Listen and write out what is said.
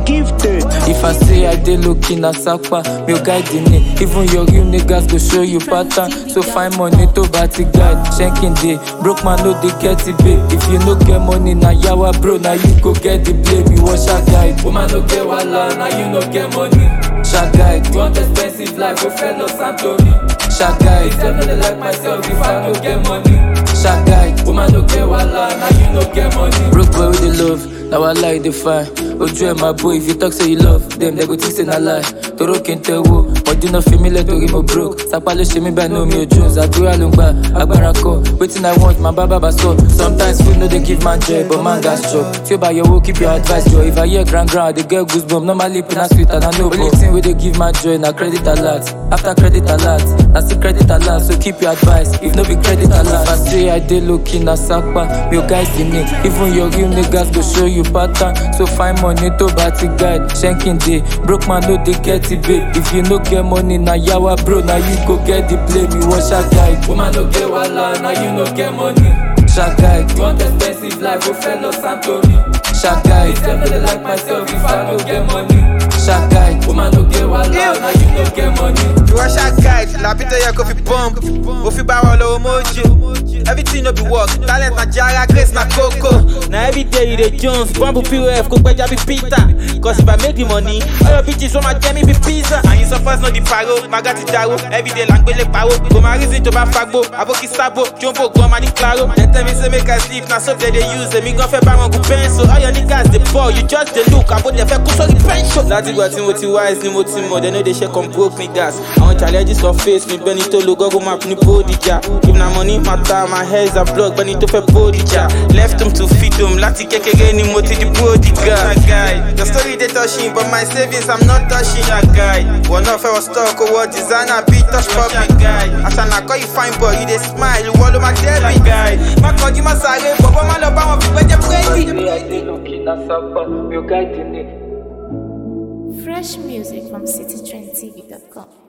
gifted. If I say I dey low-key na sapa, mi ò guide ni. Even your real niggas go show you pattern. So find money to party guide. Shanking day, broke man no dey get it babe. If you no get money na yawa bro, na you go get the blame. You wash a guide. Woman no get wahala, na you no get money. Sha guide. You want expensive life, go fellow Santori. Sha guide. Definitely like myself if I no get money. Sha guide. Woman no get wahala, na you no get money. Broke boy with the love, now I lie the fire. Ojú ẹ̀ máa bó if you talk say you love them, they go think say na lie. Toro kì í tẹ́wọ́, ọdún náà fi mí lẹ̀ torí mo broke. Sapa ló ṣe mí báyìí ní omi ojú, àdúrà ló ń gbà, agbára kọ. Wetin I want, máa bá bàbá sọ. Sometimes food no dey give man joy, but man gas chop. Tí ó bá yọ owó, keep your advice jọ. If I hear grand grand, I dey get goosebumps. Normally pain na sweet and I know. Only thing wey dey give man joy na credit alert. After credit alert, na still credit alert, so keep your advice. If no be credit alert, if I say I dey low key na sapa, mi ò guys the name. Even your real niggas go show you pattern. So find money to party guide. Shanking day, broke man no dey get it babe. If you no get money na yawa bro, na you go get the blame. You wash a guide. Woman no get wahala, na you no get money. Sha guide. You want expensive life, go fellow Santori. Sha guide. Definitely like myself if I no get money. Sha guide. Woman no get wahala, na you no get money. Russia guide, làbí tó yẹ kó fi bump. Mo fi bá wọn lọ́wọ́ mojo. Everything no be work, talent na jara, grace na koko. Na everyday you dey jones, bumble POF, kó gbẹ́jà bí Peter. Cause if I make the money, all your bitches wọ́n máa jẹ́ mi bí pizza. Àyìn sọ first no di paro, maga ti daro. Everyday là ń gbélé paro. Kò máa reason tó bá fagbo, àbókí sábò, jumbo gan máa ní claro. Dem tell me say make I sleep, na so dem dey use. Èmi gan fẹ́ bá wọn gùn pencil. All your niggas dey ball, you just dey look, àbó dẹ̀ fẹ́ kó sórí pension. Látìgbà tí mo ti wise ni mo ti mọ̀, dem no dey share come broke niggas. Àwọn challenges of face mi bẹ́ni tó lo google map ní bódìjà. If na money matter, my hair is a blog, bẹ́ni tó fẹ́ bódìjà. Left him to feed him, láti kékeré ni mo ti di bódìjà. The story dey touching, but my savings I'm not touching. guy. Wọ́n náà fẹ́ wọ stock owó designer bí touch public. Àṣànà kọ́ you fine boy, you dey smile, ìwọ ló máa dẹ́bi. Má kọjú má sáré, bọ̀bọ̀ má lọ bá wọn fi gbẹ́jẹ́ búrẹ́dì. Say I dey low key na sapa, mi ò guide the name. Fresh music from citytrendtv.com.